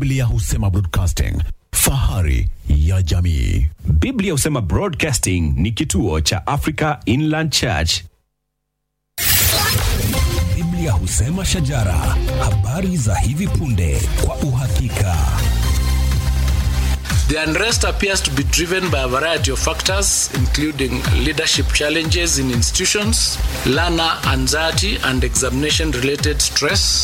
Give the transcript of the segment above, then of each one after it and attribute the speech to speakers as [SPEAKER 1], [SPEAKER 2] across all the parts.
[SPEAKER 1] Biblia husema broadcasting, fahari ya jamii.
[SPEAKER 2] Biblia husema Broadcasting ni kituo cha Africa Inland Church.
[SPEAKER 1] Biblia husema shajara, habari za hivi punde kwa uhakika.
[SPEAKER 3] The unrest appears to be driven by a variety of factors, including leadership challenges in institutions, learner anxiety, and examination related stress.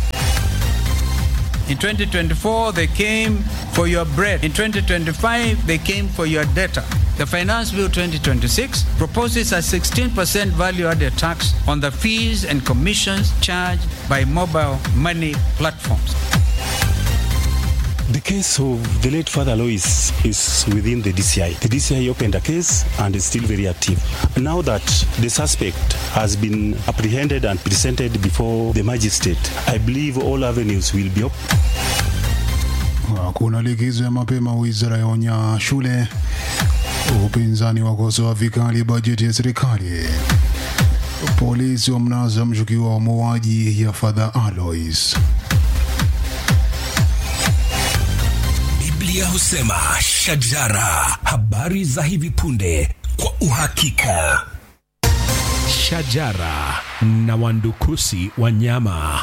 [SPEAKER 4] In 2024, they came for your bread. In 2025, they came for your data. The Finance Bill 2026 proposes a 16% value added tax on the fees and commissions charged by mobile money platforms.
[SPEAKER 5] The case of the late Father Lois is within the DCI. The DCI opened a case and is still very active. Now that the suspect has been apprehended and presented before the magistrate, I believe all avenues will be open.
[SPEAKER 6] Hakuna likizo ya mapema, wizara yaonya shule. Upinzani wakosoa vikali bajeti ya serikali. Polisi wamnaza mshukiwa wa mauaji ya Father Alois.
[SPEAKER 1] Biblia husema shajara, habari za hivi punde kwa uhakika. Shajara na wandukusi wanyama.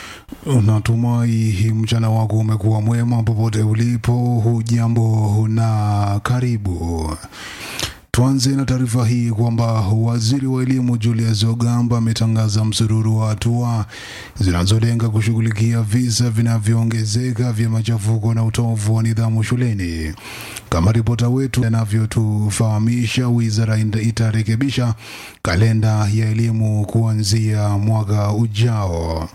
[SPEAKER 6] Natumai mchana wako umekuwa mwema popote ulipo. Hujambo na karibu. Tuanze na taarifa hii kwamba waziri wa elimu Julius Ogamba ametangaza msururu wa hatua zinazolenga kushughulikia visa vinavyoongezeka vya machafuko na utovu wa nidhamu shuleni. Kama ripota wetu anavyotufahamisha, wizara itarekebisha kalenda ya elimu kuanzia mwaka ujao.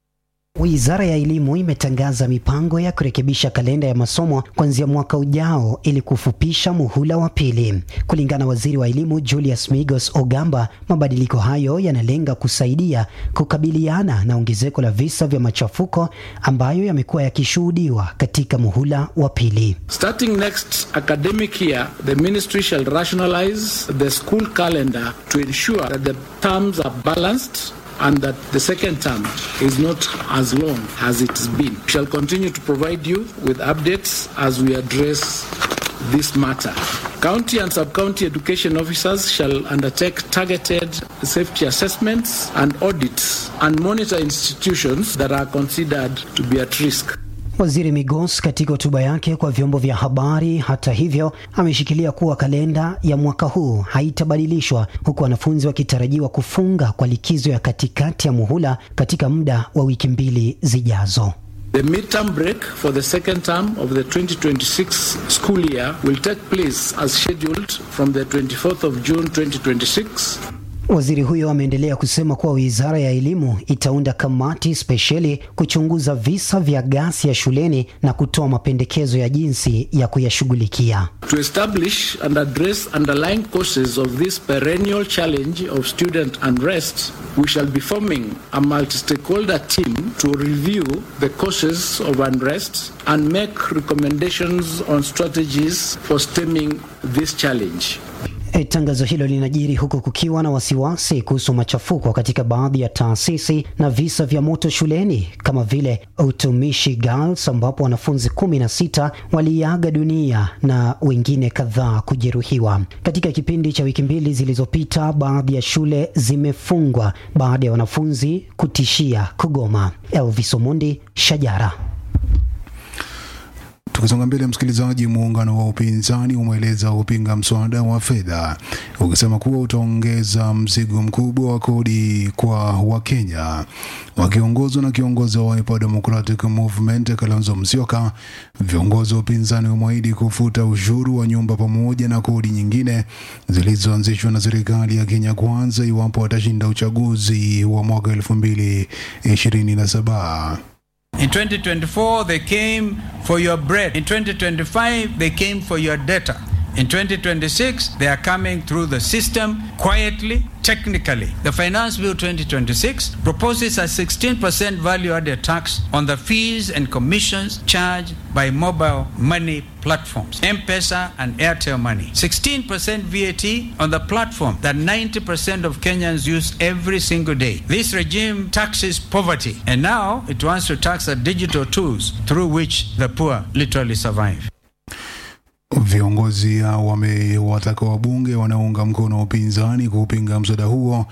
[SPEAKER 7] Wizara ya Elimu imetangaza mipango ya kurekebisha kalenda ya masomo kuanzia mwaka ujao ili kufupisha muhula wa pili. Kulingana na waziri wa elimu Julius Migos Ogamba, mabadiliko hayo yanalenga kusaidia kukabiliana na ongezeko la visa vya machafuko ambayo yamekuwa yakishuhudiwa katika muhula wa pili.
[SPEAKER 3] Starting next academic year, the ministry shall rationalize the school calendar to ensure that the terms are balanced and that the second term is not as long as it's been. We shall continue to provide you with updates as we address this matter. County and sub-county education officers shall undertake targeted safety assessments and audits and monitor institutions that are considered to be at risk.
[SPEAKER 7] Waziri Migos katika hotuba yake kwa vyombo vya habari, hata hivyo, ameshikilia kuwa kalenda ya mwaka huu haitabadilishwa, huku wanafunzi wakitarajiwa kufunga kwa likizo ya katikati ya muhula katika muda wa wiki mbili zijazo.
[SPEAKER 3] The midterm break for the second term of the 2026 school year will take place as scheduled from the 24th of June 2026
[SPEAKER 7] Waziri huyo ameendelea kusema kuwa wizara ya elimu itaunda kamati spesheli kuchunguza visa vya ghasia shuleni na kutoa mapendekezo ya jinsi ya kuyashughulikia.
[SPEAKER 3] to establish and address underlying causes of this perennial challenge of student unrest, we shall be forming a multi-stakeholder team to review the causes of unrest and make recommendations on strategies for stemming this challenge.
[SPEAKER 7] E, tangazo hilo linajiri huku kukiwa na wasiwasi kuhusu machafuko katika baadhi ya taasisi na visa vya moto shuleni kama vile Utumishi Girls ambapo wanafunzi kumi na sita waliaga dunia na wengine kadhaa kujeruhiwa. Katika kipindi cha wiki mbili zilizopita, baadhi ya shule zimefungwa baada ya wanafunzi kutishia kugoma. Elvis Omondi, Shajara.
[SPEAKER 6] Tukisonga mbele, msikilizaji, muungano wa upinzani umeeleza kupinga mswada wa fedha ukisema kuwa utaongeza mzigo mkubwa wa kodi kwa Wakenya. Wakiongozwa na kiongozi wa Wiper Democratic Movement Kalonzo Musyoka, viongozi wa upinzani wameahidi kufuta ushuru wa nyumba pamoja na kodi nyingine zilizoanzishwa na serikali ya Kenya Kwanza iwapo watashinda uchaguzi wa mwaka elfu mbili ishirini na saba.
[SPEAKER 4] In 2024, they came for your bread. In 2025, they came for your data. In 2026, they are coming through the system quietly, technically. The Finance Bill 2026 proposes a 16% value added tax on the fees and commissions charged by mobile money platforms, M-Pesa and Airtel Money. 16% VAT on the platform that 90% of Kenyans use every single day. This regime taxes poverty, and now it wants to tax the digital tools through which the poor literally survive.
[SPEAKER 6] Viongozi hao wamewataka wabunge wanaounga mkono upinzani kupinga mswada huo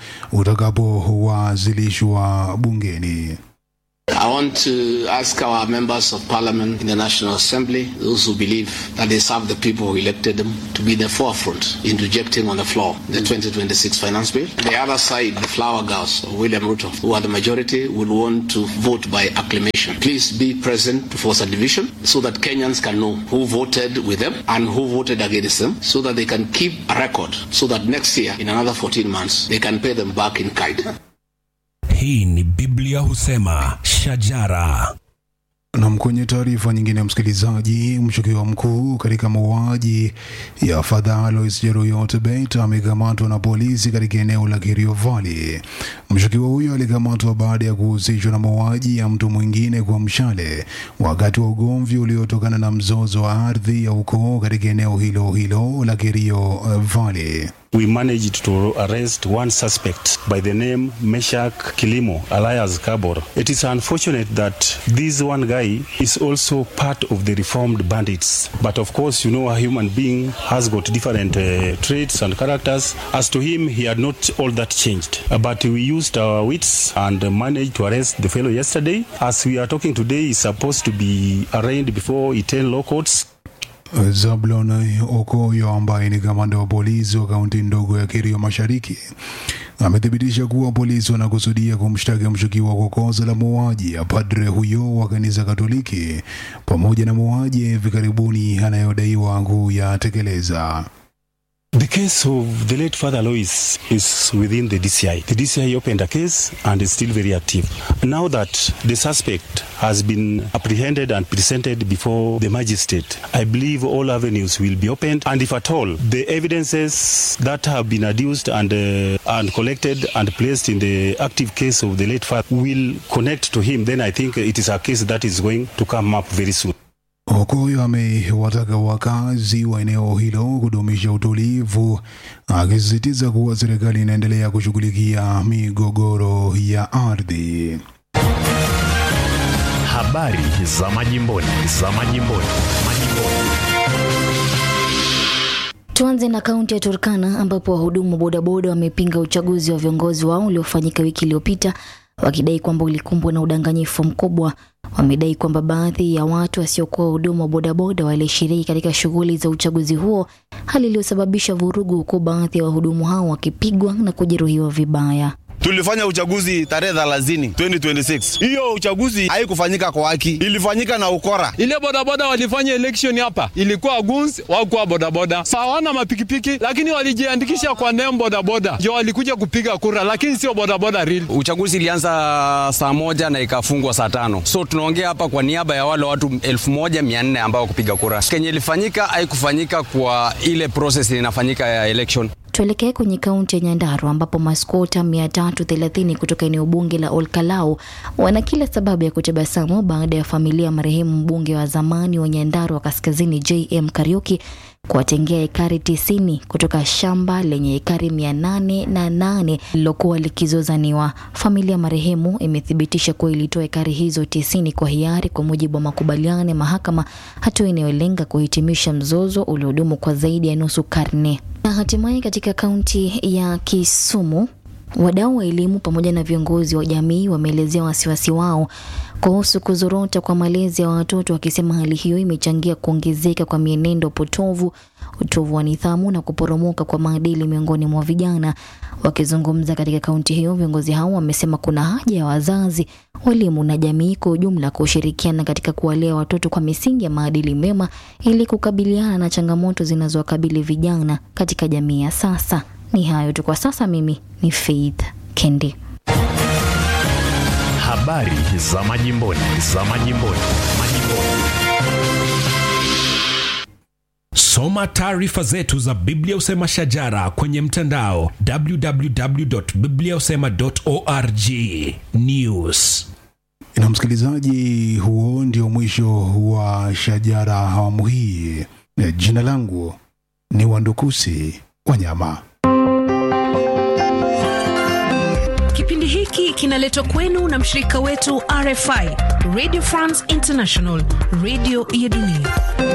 [SPEAKER 6] utakapowasilishwa bungeni.
[SPEAKER 8] I want to ask our members of parliament in the National Assembly, those who believe that they serve the people who elected them, to be in the forefront in rejecting on the floor the 2026 finance bill. The other side, the flower girls of William Ruto, who are the majority, will want to vote by acclamation. Please be present to force a division so that Kenyans can know who voted with them and who voted against them so that they can keep a record so that next year, in another 14 months, they can pay them back in kind.
[SPEAKER 1] Hii ni Biblia husema shajara.
[SPEAKER 6] Nam, kwenye taarifa nyingine, msikilizaji, mshukiwa mkuu katika mauaji ya Fadha Alois Cheruiyot Bet amekamatwa na polisi katika eneo la Kerio Valley. Mshukiwa huyo alikamatwa baada ya kuhusishwa na mauaji ya mtu mwingine kwa mshale wakati wa ugomvi uliotokana na mzozo wa ardhi ya ukoo katika eneo hilo hilo la Kerio Valley.
[SPEAKER 5] we managed to arrest one suspect by the name Meshak Kilimo, alias Kabor. It is unfortunate that this one guy is also part of the reformed bandits. But of course, you know, a human being has got different uh, traits and characters. As to him, he had not all that changed. Uh, but we used our wits and uh, managed to arrest the fellow yesterday. As we are talking today, he's supposed to be arraigned before Iten law courts
[SPEAKER 6] Zablon Okoyo ambaye ni kamanda wa polisi wa kaunti ndogo ya Kerio Mashariki amethibitisha kuwa polisi wanakusudia kumshtaki mshukiwa kwa kosa la mauaji ya padre huyo wa kanisa Katoliki pamoja na mauaji ya hivi karibuni anayodaiwa kuyatekeleza.
[SPEAKER 5] The case of the late Father Alois is within the DCI. The DCI opened a case and is still very active. Now that the suspect has been apprehended and presented before the magistrate, I believe all avenues will be opened. And if at all the evidences that have been adduced and, uh, and collected and placed in the active case of the late father will connect to him, then I think it is a case that is going to come up very soon.
[SPEAKER 6] Okoyo amewataka wakazi wa eneo hilo kudumisha utulivu, akisisitiza kuwa serikali inaendelea kushughulikia migogoro ya ardhi.
[SPEAKER 9] Habari za majimboni, za majimboni, majimboni.
[SPEAKER 10] Tuanze na kaunti ya Turkana ambapo wahudumu wa bodaboda wamepinga uchaguzi wa viongozi wao uliofanyika wiki iliyopita wakidai kwamba ulikumbwa na udanganyifu mkubwa. Wamedai kwamba baadhi ya watu wasiokuwa wahudumu wa bodaboda walishiriki katika shughuli za uchaguzi huo, hali iliyosababisha vurugu, huku baadhi ya wahudumu hao wakipigwa na kujeruhiwa vibaya.
[SPEAKER 11] Tulifanya uchaguzi tarehe 30 2026. Hiyo uchaguzi haikufanyika kwa haki, ilifanyika na ukora.
[SPEAKER 12] Ile bodaboda walifanya election hapa ilikuwa guns, wakuwa bodaboda hawana mapikipiki, lakini walijiandikisha kwa name bodaboda, ndio walikuja kupiga kura, lakini sio bodaboda real.
[SPEAKER 13] Uchaguzi ilianza saa moja na ikafungwa saa tano, so tunaongea hapa kwa niaba ya wale watu elfu moja mia nne ambao kupiga kura. Kenye ilifanyika haikufanyika kwa ile process inafanyika ya election.
[SPEAKER 10] Tuelekee kwenye kaunti ya Nyandarua ambapo maskota 330 kutoka eneo bunge la Olkalau wana kila sababu ya kutabasamu baada ya familia ya marehemu mbunge wa zamani wa Nyandarua Kaskazini JM Kariuki kuwatengea ekari tisini kutoka shamba lenye ekari mia nane na nane lililokuwa likizozaniwa. Familia marehemu imethibitisha kuwa ilitoa ekari hizo tisini kwa hiari kwa mujibu wa makubaliano ya mahakama, hatua inayolenga kuhitimisha mzozo uliodumu kwa zaidi ya nusu karne. Na hatimaye katika kaunti ya Kisumu Wadau wa elimu pamoja na viongozi wa jamii wameelezea wasiwasi wao kuhusu kuzorota kwa malezi ya watoto, wakisema hali hiyo imechangia kuongezeka kwa mienendo potovu, utovu wa nidhamu na kuporomoka kwa maadili miongoni mwa vijana. Wakizungumza katika kaunti hiyo, viongozi hao wamesema kuna haja ya wazazi, walimu na jamii kwa ujumla kushirikiana katika kuwalea watoto kwa misingi ya maadili mema ili kukabiliana na changamoto zinazowakabili vijana katika jamii ya sasa. Ni hayo tu kwa sasa. Mimi ni Faith Kendi.
[SPEAKER 9] Habari za majimboni, za majimboni, majimboni.
[SPEAKER 1] So soma taarifa zetu za biblia usema shajara kwenye mtandao www.bibliausema.org news
[SPEAKER 6] Na msikilizaji, huo ndio mwisho wa Shajara awamu hii. Eh, Jina langu ni Wandukusi Wanyama.
[SPEAKER 14] Kipindi hiki kinaletwa kwenu na mshirika wetu RFI, Radio France International, radio ya dunia.